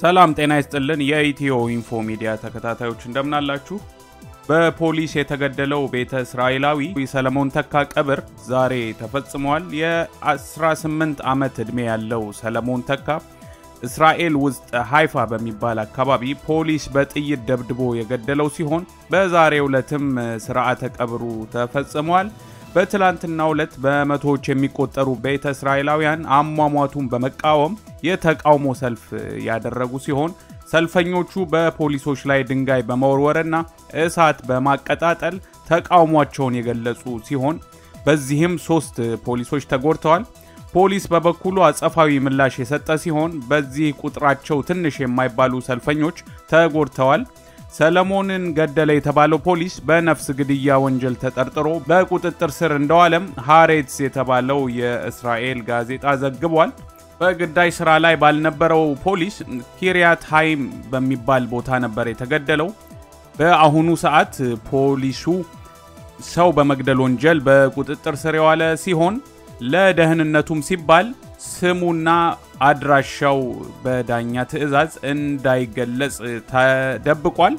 ሰላም ጤና ይስጥልን። የኢትዮ ኢንፎ ሚዲያ ተከታታዮች እንደምናላችሁ። በፖሊስ የተገደለው ቤተ እስራኤላዊ ሰለሞን ተካ ቀብር ዛሬ ተፈጽሟል። የ18 ዓመት ዕድሜ ያለው ሰለሞን ተካ እስራኤል ውስጥ ሃይፋ በሚባል አካባቢ ፖሊስ በጥይት ደብድቦ የገደለው ሲሆን በዛሬው ዕለትም ስርዓተ ቀብሩ ተፈጽሟል። በትላንትናው ዕለት በመቶዎች የሚቆጠሩ ቤተ እስራኤላውያን አሟሟቱን በመቃወም የተቃውሞ ሰልፍ ያደረጉ ሲሆን ሰልፈኞቹ በፖሊሶች ላይ ድንጋይ በመወርወርና እሳት በማቀጣጠል ተቃውሟቸውን የገለጹ ሲሆን በዚህም ሶስት ፖሊሶች ተጎድተዋል። ፖሊስ በበኩሉ አጸፋዊ ምላሽ የሰጠ ሲሆን በዚህ ቁጥራቸው ትንሽ የማይባሉ ሰልፈኞች ተጎድተዋል። ሰለሞንን ገደለ የተባለው ፖሊስ በነፍስ ግድያ ወንጀል ተጠርጥሮ በቁጥጥር ስር እንደዋለም ሃሬትስ የተባለው የእስራኤል ጋዜጣ ዘግቧል። በግዳጅ ስራ ላይ ባልነበረው ፖሊስ ኪሪያት ሃይም በሚባል ቦታ ነበር የተገደለው። በአሁኑ ሰዓት ፖሊሱ ሰው በመግደል ወንጀል በቁጥጥር ስር የዋለ ሲሆን ለደህንነቱም ሲባል ስሙና አድራሻው በዳኛ ትዕዛዝ እንዳይገለጽ ተደብቋል።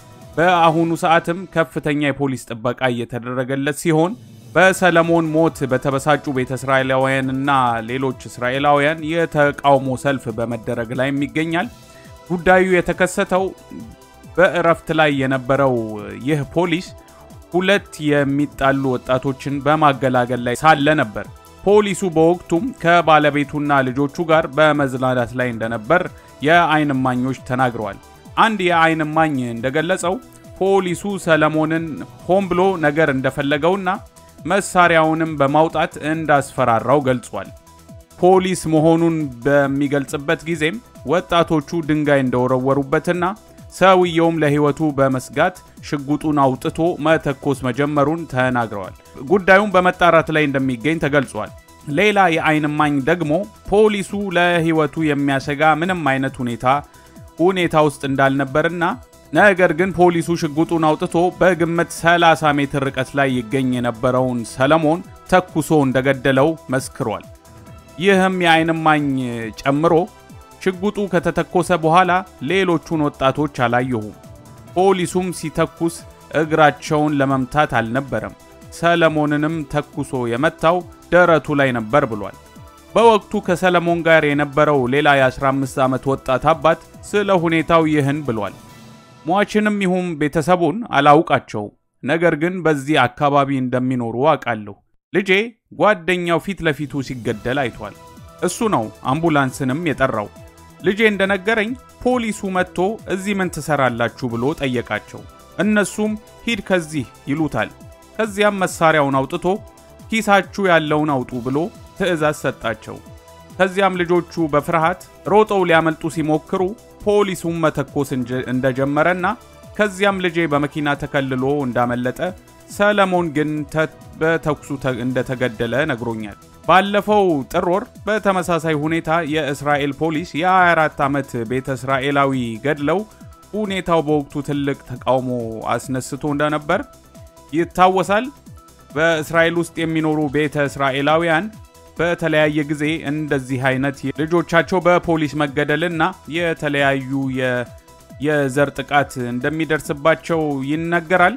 በአሁኑ ሰዓትም ከፍተኛ የፖሊስ ጥበቃ እየተደረገለት ሲሆን በሰለሞን ሞት በተበሳጩ ቤተ እስራኤላውያንና ሌሎች እስራኤላውያን የተቃውሞ ሰልፍ በመደረግ ላይ ይገኛል። ጉዳዩ የተከሰተው በእረፍት ላይ የነበረው ይህ ፖሊስ ሁለት የሚጣሉ ወጣቶችን በማገላገል ላይ ሳለ ነበር። ፖሊሱ በወቅቱም ከባለቤቱና ልጆቹ ጋር በመዝናናት ላይ እንደነበር የዓይን እማኞች ተናግረዋል። አንድ የዓይን እማኝ እንደገለጸው ፖሊሱ ሰለሞንን ሆን ብሎ ነገር እንደፈለገውና መሳሪያውንም በማውጣት እንዳስፈራራው ገልጿል። ፖሊስ መሆኑን በሚገልጽበት ጊዜም ወጣቶቹ ድንጋይ እንደወረወሩበትና ሰውየውም ለሕይወቱ በመስጋት ሽጉጡን አውጥቶ መተኮስ መጀመሩን ተናግረዋል። ጉዳዩም በመጣራት ላይ እንደሚገኝ ተገልጿል። ሌላ የዓይን እማኝ ደግሞ ፖሊሱ ለሕይወቱ የሚያሰጋ ምንም አይነት ሁኔታ ሁኔታ ውስጥ እንዳልነበርና ነገር ግን ፖሊሱ ሽጉጡን አውጥቶ በግምት 30 ሜትር ርቀት ላይ ይገኝ የነበረውን ሰለሞን ተኩሶ እንደገደለው መስክሯል። ይህም የዓይን እማኝ ጨምሮ ሽጉጡ ከተተኮሰ በኋላ ሌሎቹን ወጣቶች አላየሁም። ፖሊሱም ሲተኩስ እግራቸውን ለመምታት አልነበረም። ሰለሞንንም ተኩሶ የመታው ደረቱ ላይ ነበር ብሏል። በወቅቱ ከሰለሞን ጋር የነበረው ሌላ የ15 ዓመት ወጣት አባት ስለ ሁኔታው ይህን ብሏል። ሟችንም ይሁን ቤተሰቡን አላውቃቸው፣ ነገር ግን በዚህ አካባቢ እንደሚኖሩ አውቃለሁ። ልጄ ጓደኛው ፊት ለፊቱ ሲገደል አይቷል። እሱ ነው አምቡላንስንም የጠራው። ልጄ እንደነገረኝ ፖሊሱ መጥቶ እዚህ ምን ትሰራላችሁ ብሎ ጠየቃቸው። እነሱም ሂድ ከዚህ ይሉታል። ከዚያም መሳሪያውን አውጥቶ ኪሳችሁ ያለውን አውጡ ብሎ ትዕዛዝ ሰጣቸው። ከዚያም ልጆቹ በፍርሃት ሮጠው ሊያመልጡ ሲሞክሩ ፖሊሱም መተኮስ እንደጀመረና ከዚያም ልጄ በመኪና ተከልሎ እንዳመለጠ፣ ሰለሞን ግን በተኩሱ እንደተገደለ ነግሮኛል። ባለፈው ጥር ወር በተመሳሳይ ሁኔታ የእስራኤል ፖሊስ የ24 ዓመት ቤተ እስራኤላዊ ገድለው ሁኔታው በወቅቱ ትልቅ ተቃውሞ አስነስቶ እንደነበር ይታወሳል። በእስራኤል ውስጥ የሚኖሩ ቤተ እስራኤላውያን በተለያየ ጊዜ እንደዚህ አይነት ልጆቻቸው በፖሊስ መገደልና የተለያዩ የዘር ጥቃት እንደሚደርስባቸው ይነገራል።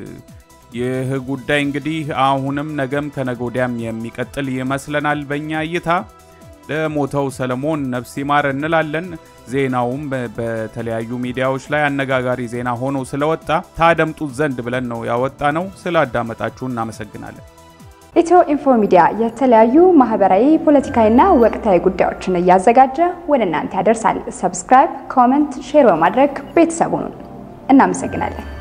ይህ ጉዳይ እንግዲህ አሁንም ነገም ከነገ ወዲያም የሚቀጥል ይመስለናል። በእኛ እይታ ለሞተው ሰለሞን ነፍስ ይማር እንላለን። ዜናውም በተለያዩ ሚዲያዎች ላይ አነጋጋሪ ዜና ሆኖ ስለወጣ ታደምጡት ዘንድ ብለን ነው ያወጣ ነው። ስላዳመጣችሁ እናመሰግናለን። ኢትዮ ኢንፎ ሚዲያ የተለያዩ ማህበራዊ፣ ፖለቲካዊና ወቅታዊ ጉዳዮችን እያዘጋጀ ወደ እናንተ ያደርሳል። ሰብስክራይብ፣ ኮመንት፣ ሼር በማድረግ ቤተሰቡን እናመሰግናለን።